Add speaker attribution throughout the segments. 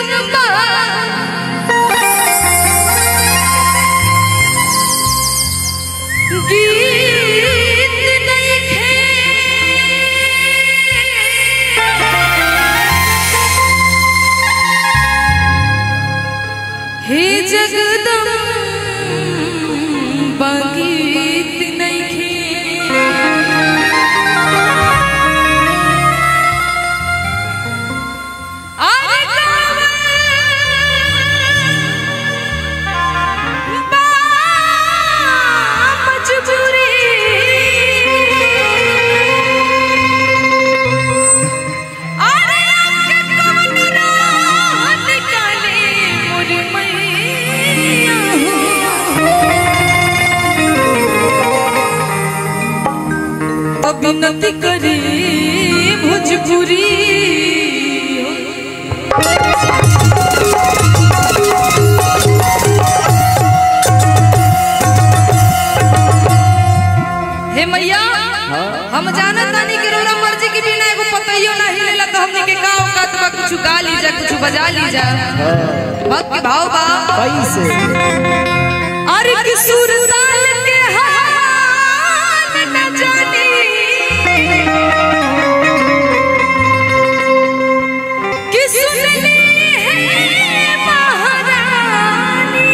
Speaker 1: जौन बा गीत नइखे हे जगदम्बा गीत नइखे अरे बा मजबूरी अरे आपके कौन राह निकाले मोरे मैया हो। अभिनति करी भोजपुरी हे मैया हम जानत तानी कि रोरा मर्जी के बिना एगो पतइयो ना हिलेला तो हमने के का औकात बा कुछ गा ली जा कुछ बजा ली जा भक्त के भाव बा
Speaker 2: कैसे
Speaker 1: अरे कि सुर साल के हाल न जानी कि सुनली है महारानी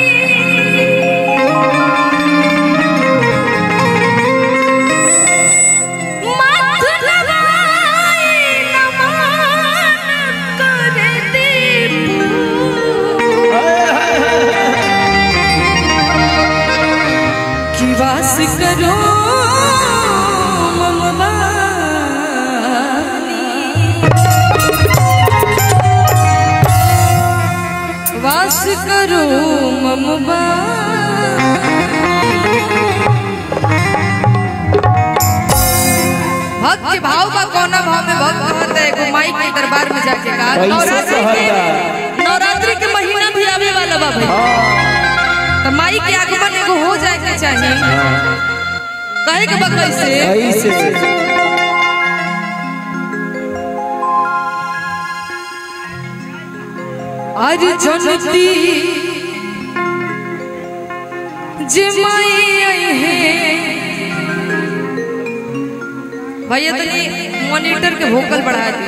Speaker 1: माथ लगाए नमन कर दीपू कि वास करो ममबानी वास करो ममबा भक्त के भाव का कोना भाव में भक्त कहता है एगो माई के दरबार में जाके का
Speaker 2: कैसे
Speaker 1: नवरात्रि के
Speaker 2: कहता?
Speaker 1: नवरात्रि के महीना भी आवे वाला बा भाई तो माई के आगमन एगो हो जाए के चाहिए कहे के बा कैसे
Speaker 2: कैसे
Speaker 1: अरे जनती जे माई आई है भैया तनी मॉनिटर के वोकल बढ़ा दे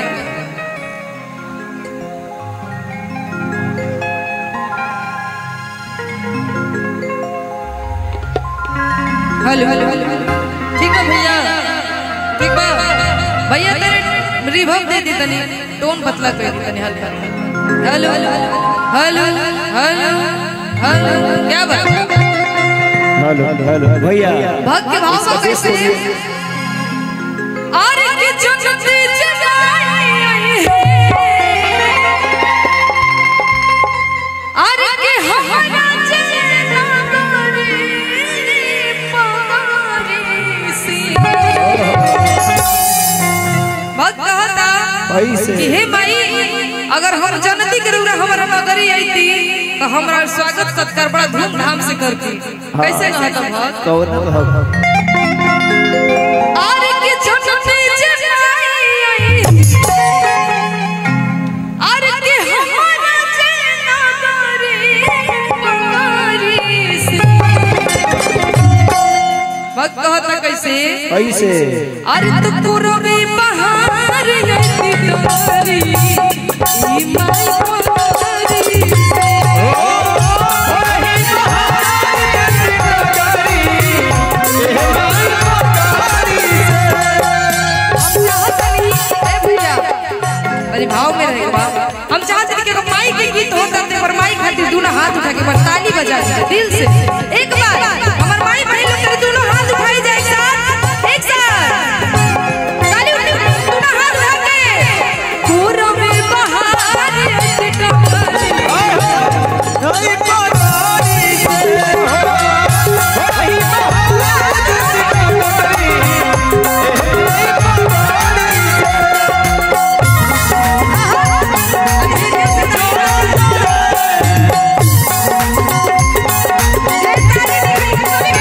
Speaker 1: हेलो हेलो हेलो ठीक है भैया ठीक बा भैया तेरे रिवर्ब दे दी तनी टोन पतला कर दी तनी हल्का hello hello hello hello hello क्या बात
Speaker 2: हेलो हेलो भैया
Speaker 1: भक्त के भाव में कैसे अरे के जनती जगाई है अरे के हमारा चेना करे पारी सी भक्त कहता
Speaker 2: कैसे
Speaker 1: कि हे माई अगर हम जनती के रूरा हमारा नगरी आईती तो हमारा स्वागत सत्कार बड़ा धूमधाम से करती कैसे कहता भक्त
Speaker 2: कौन भक्त
Speaker 1: आरे के जनती जगाई आरे के हमारा चेना करे पारी सी भक्त कहता कैसे
Speaker 2: कैसे
Speaker 1: अरे तो पूरबी बहार यति तोरी ई माई कुमारी हम चाहतनी ए भैया अरे भाव में रहे बा हम चाहते कि अगर माई के गीत होता तो पर माई खातिर दोनों हाथ उठा के बस ताली बजा दे दिल से एक बार हमर माई बहन लोग तेरे दोनों हाथ उठाई जाए एक साथ एक साथ ताली उठी दोनों हाथ उठा के पूरा में बहार ऐसे टपरी ताली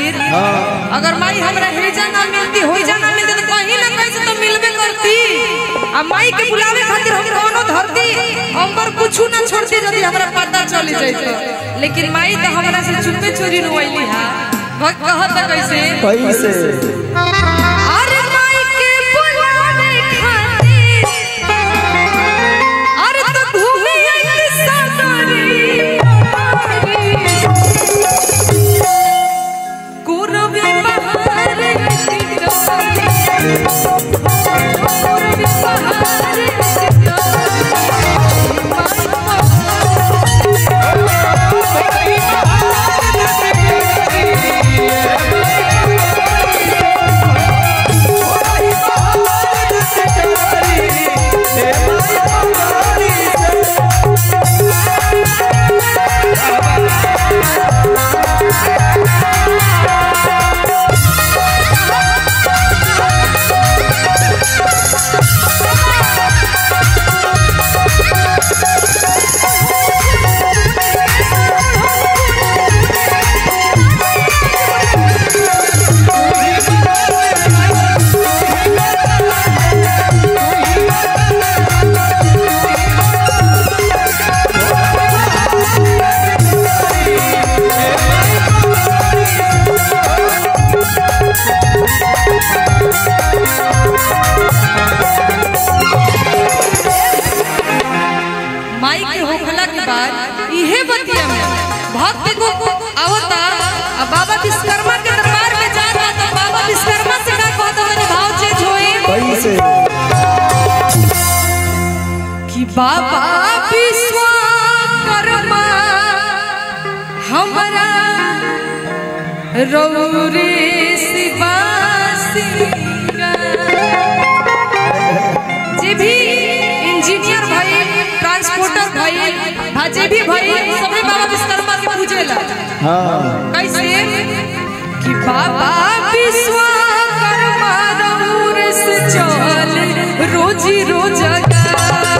Speaker 1: खातिर
Speaker 2: हाँ
Speaker 1: अगर माई हमरा हेजा ना मिलती होइजा ना मिलती तो कहीं ना कहीं से तो मिलबे करती आ माई के बुलावे खातिर हम कोनो धरती अंबर कुछु ना छोड़ती यदि हमरा पता चली जाइत लेकिन माई तो हमरा से चुपे चोरी रोइली हा भक्त कहत कैसे
Speaker 2: कैसे
Speaker 1: अरे माई के बुलावे खातिर अरे तो घूमे आई सदरी कुरबी बहार कुरबी बहार माई के होखला के बाद इहे बतिया में भक्त को आवता आ बाबा विश्वकर्मा के दरबार में जाता तो बाबा विश्वकर्मा से का कहता मैंने भाव चेंज होई
Speaker 2: कैसे
Speaker 1: कि बाबा विश्वकर्मा हमरा रौरे शिवासिका जे भी इंजीनियर भइल ट्रांसपोर्टर भइल भा जे भी भइल सबे बाबा विश्वकर्मा के पूजेला
Speaker 2: हाँ
Speaker 1: कैसे कि बाबा विश्वकर्मा रौर से चल रोजी रोजगार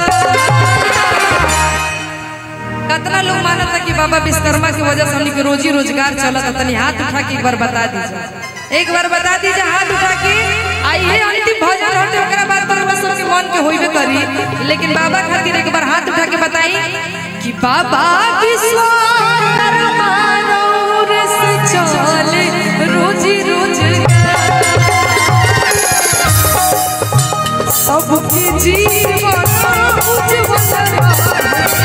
Speaker 1: कितना लोग मानता कि बाबा विश्वकर्मा की वजह से हमनी के रोजी रोजगार चलत तनी हाथ उठा के एक बार बता दीजिए एक बार बता दीजिए हाथ उठा के आइए अंतिम भजन होते ओकरा बाद बाबा सबके मन के होइबे करी लेकिन बाबा खातिर एक बार हाथ उठा के बताई कि बाबा विश्वकर्मा रौर से चल रोजी रोजगार सबके जीवन उज्जवल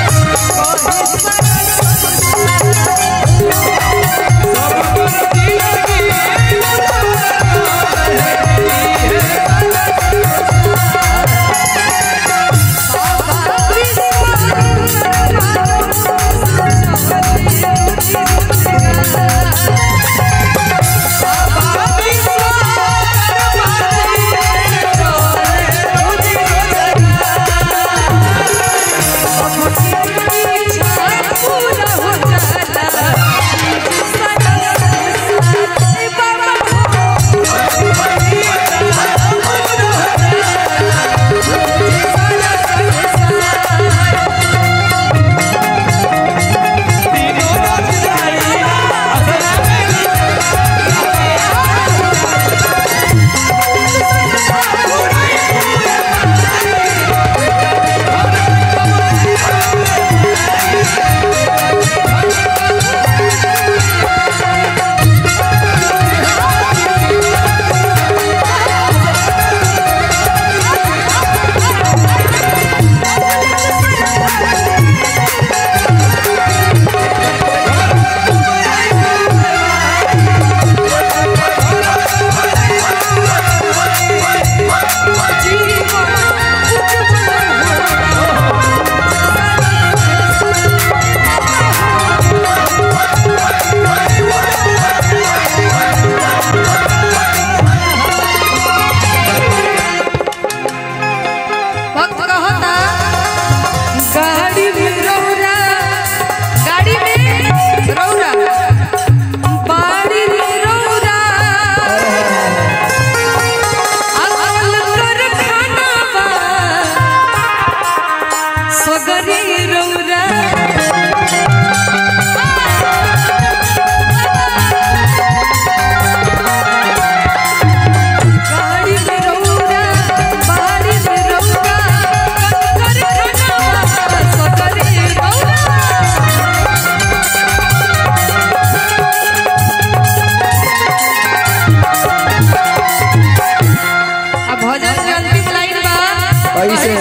Speaker 2: कैसे?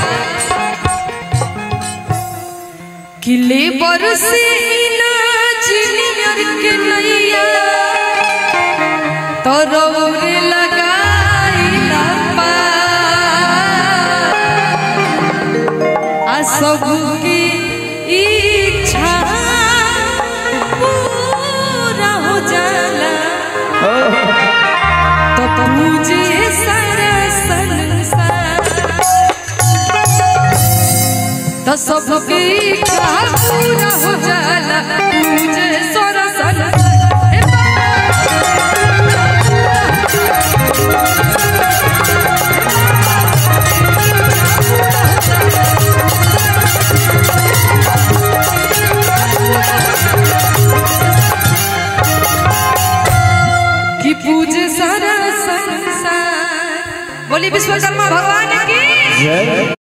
Speaker 1: किले बरसे ना चिनियर के नैया तरौरे लगाइला पार। आ सबकी इच्छा पूरा हो जाला तो तुझे सारा संसार तो सबकी इच्छा पूरा हो जाला तुझे सारा संसार हे कि पूजे सारा संसार बोली विश्वकर्मा भगवान की
Speaker 2: जय